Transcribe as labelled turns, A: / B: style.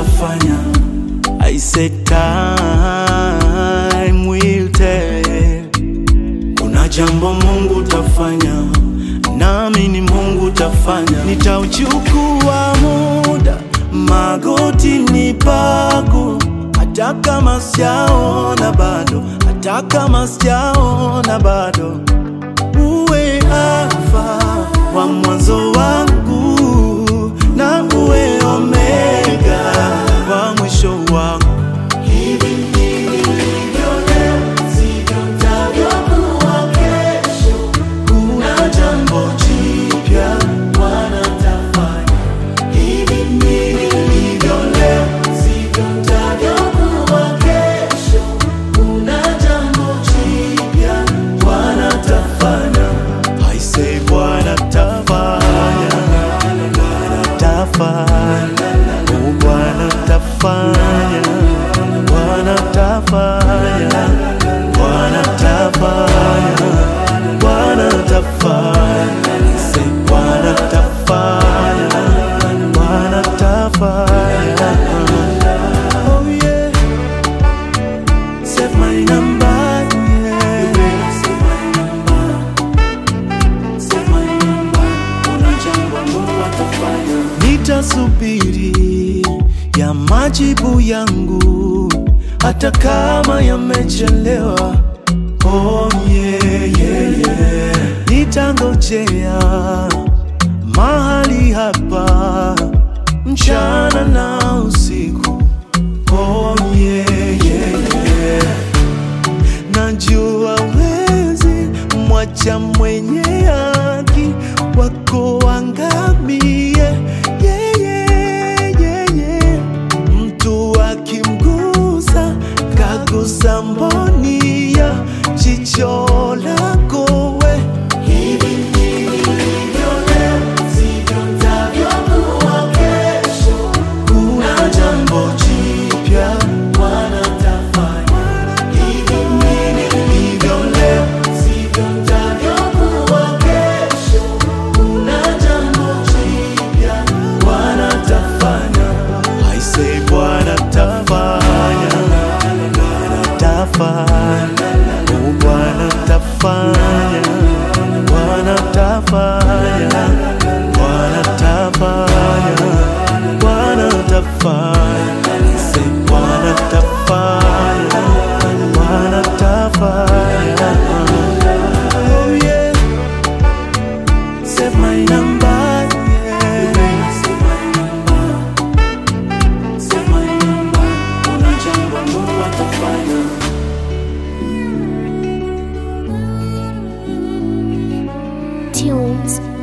A: atafanya. I said time will tell. Kuna jambo Mungu tafanya, nami ni Mungu tafanya. Nitauchukua muda magoti ni pagu, hata kama sijaona bado, hata kama sijaona bado, uwe Alfa wa mwanzo wangu na uwe Omega wa mwisho wangu. Hivi nilivyo leo, sivyo nitavyokuwa kesho. Kuna jambo jipya Bwana atafanya. Hivi nilivyo leo, sivyo nitavyokuwa kesho. Kuna jambo jipya Bwana atafanya. I say Bwana atafanya, Bwana atafanya, oh Bwana atafanya, Bwana atafanya, Bwana atafanya, Bwana atafanya, I say Bwana atafanya, Bwana atafanya. Oh yeah, save my number, yeah. Save my number. Save my number. Kuna jambo Mungu atafanya. Nitasubiri ya majibu yangu hata kama yamechelewa. Oh yeah, yeah, yeah. Nitangojea mahali hapa mchana na usiku. Oh yeah, yeah, yeah. Najua wezi mwacha mwenye haki wako angamie. Yeah, yeah, yeah, yeah. Mtu akimgusa kagusa mboni ya jicho lako we. Hivi nilivyo leo, sivyo nitavyokuwa kesho. Kuna jambo jipya Bwana atafanya. Hivi nilivyo leo, sivyo nitavyokuwa kesho. Kuna jambo jipya Bwana atafanya. I say Bwana atafanya, Bwana atafanya, oh Bwana atafanya, Bwana atafanya, Bwana atafanya, Bwana atafanya. I say Bwana atafanya, Bwana atafanya. Oh yeah. Save my number, yeah. Save my number. Save my number. Kuna jambo Mungu atafanya.
B: Tunes